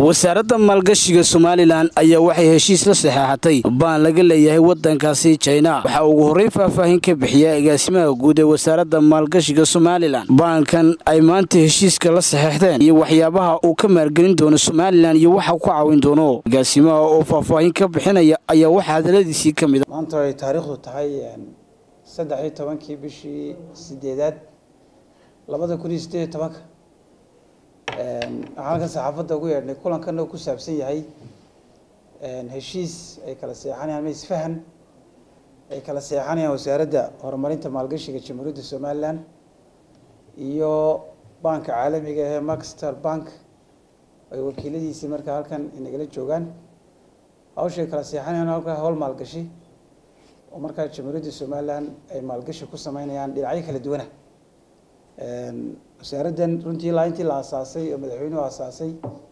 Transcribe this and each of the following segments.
wasaaradda maalgashiga somalilan ayaa waxay heshiis la saxeexatay baan laga leeyahay wadankaasi jina waxaa ugu horreyn faahfaahin ka bixiya agaasimaha guud ee wasaaradda maalgashiga somalilan baankan ay maanta heshiiska la saxeexdeen iyo waxyaabaha uu ka maalgelin doono somalilan iyo waxa ku caawin doono agaasimaha oo faahfaahin ka bixinaya ayaa waxaa hadaladiisii ka mid maanta ay taariikhdu tahay saddex iyo tobankii bishii sideedaad labada kun iyo sideed iyo tobanka waxaan halkan saxaafadda ugu yeedhnay kulankan oo ku saabsan yahay heshiis ay kala seexanayaan ma isfahan ay kala seexanayaan wasaaradda horumarinta maalgashiga jamhuuriyadda somalilan iyo banka caalamiga ee maxstar bank ay wakiiladiisii markaa halkan inagala joogaan hawshay kala seexanayaan halkaa howl maalgashi oo markaa jamhuuriyadda somalilan ay maalgashi ku sameynayaan dhinacyo kala duwana wasaaraddan runtii ilaa intii la asaasay oo madaxweynuhu asaasay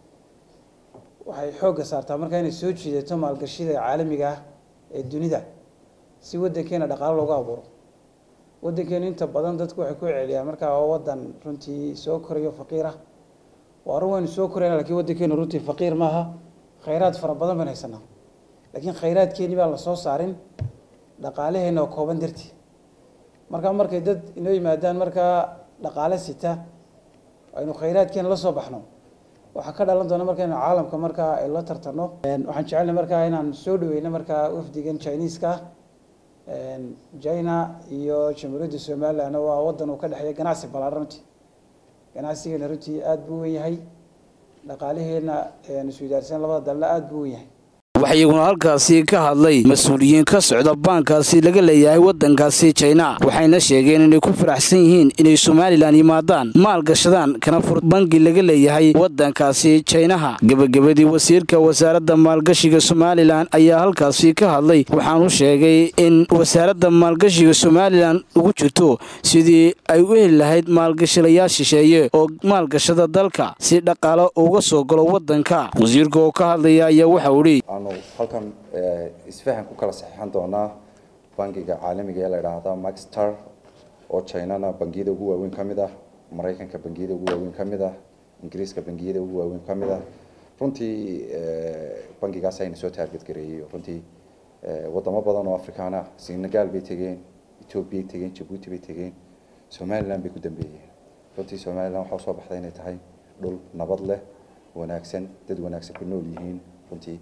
waxay xoogga saartaa markaa inay soo jiidato maalgashida caalamiga ah ee dunida si waddankeena dhaqaalo loogu abuuro waddankeenu inta badan dadku waxay ku celiyaan markaa waa waddan runtii soo korayo faqiir ah waa run waynu soo korayna lakiin waddankeenu runtii faqiir maaha khayraad fara badan baan haysanaa laakiin khayraadkeeni baan la soo saarin dhaqaalaheena oo kooban dartii markaa markay dad inoo yimaadaan markaa dhaqaale sita aynu khayraadkeena la soo baxno waxaa ka dhalan doona marka inu caalamka markaa ay la tartano waxaan jecelnay markaa inaan soo dhaweyno markaa wafdigan chineska ah china iyo jamhuuriyadda somaliland waa waddan uu ka dhexeeya ganacsi ballaaran runtii ganacsigeena runtii aada buu wen yahay dhaqaalaheena isweydaarsan labada dalna aada buu wen yahay waxaa iyaguna halkaasi ka hadlay mas-uuliyiin ka socda baankaasi laga leeyahay waddankaasi jina waxayna sheegeen inay ku faraxsan yihiin inay somalilan yimaadaan maal gashadaan kana fur bangi laga leeyahay waddankaasi jinaha gebagabadii wasiirka wasaaradda maalgashiga somalilan ayaa halkaasi ka hadlay waxaanu sheegay in wasaaradda maalgashiga somalilan ugu jirto sidii ay u heli lahayd maalgashilayaal shisheeye oo maalgashada dalka si dhaqaalo uga soo galo waddanka wasiirka oo ka hadlaya ayaa waxau idhi aanu halkan isfahan ku kala saxiixan doonaa bangiga caalamiga ee la idhaahda maxstar oo chinana bangiyada ugu waaweyn ka mid ah maraykanka bangiyada ugu waaweyn ka mid ah ingiriiska bangiyada ugu waaweyn ka mid ah runtii bangigaas ayna soo taarget gareeyey runtii wadamo badan oo afrikaan ah senegal bay tegeen ethoobiyaay tegeen jabuuti bay tegeen somaliland bay ku dambeeyeen runtii somaliland waxaa usoo baxday inay tahay dhul nabad leh wanaagsan dad wanaagsan ku nool yihiin runtii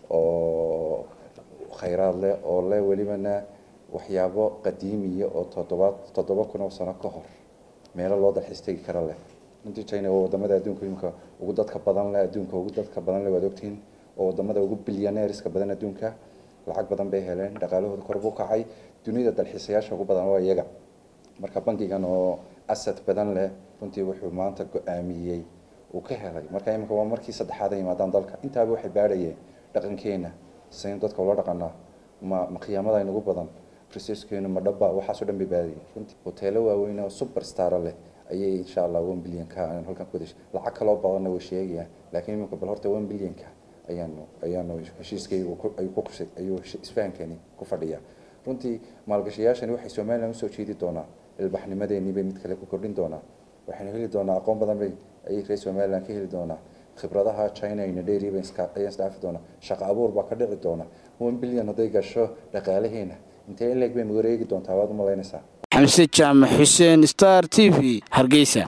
oo khayraad leh oo leh welibana waxyaabo qadiimiya oo toddobaad toddoba kun oo sano ka hor meelo loo dalxiis tegi kara leh runtii china waa wadamada adduunka imika ugu dadka badan leh adduunka ugu dadka badan leh waad ogtihiin oo wadamada ugu bilyaneeriska badan adduunka lacag badan bay heleen dhaqaalahooda kor buu kacay dunida dalxiisayaasha ugu badan waa iyaga marka bankigan oo asad badan leh runtii wuxuu maanta go-aamiyey uu ka helay marka imika waa markii saddexaad ay yimaadaan dalka intaaba waxay baadhayeen dhaqankeena saynu dadka ula dhaqanaa ma ma khiyaamada inagu badan researchkeenu ma dhaba waxaasoo dhan bay baadayeen runtii hoteelo waaweyn oo super stara leh ayay insha allah one billionka aan halkan ku dashay lacag kaloo badanna way sheegayaan laakiin imika bal horta one billionka ayaanu ayaanu heshiiskaygu ayuu ku qusay ayuu isfahankani ku fadhiyaa runtii maalgashayaashani waxay somaliland usoo jeedi doonaa ilbaxnimadeenii bay mid kale ku kordhin doonaa waxaynu heli doonaa aqoon badan bay ayay reer somaliland ka heli doonaa khibradaha china ina dheeri ayaan isdhaafi doonaa shaqo abuur baa ka dhici doona one billion hadday gasho dhaqaalaheena intee in leeg baynu wareegi doontaa waad u malaynaysaa xamse jaamac xuseen star t v hargeysa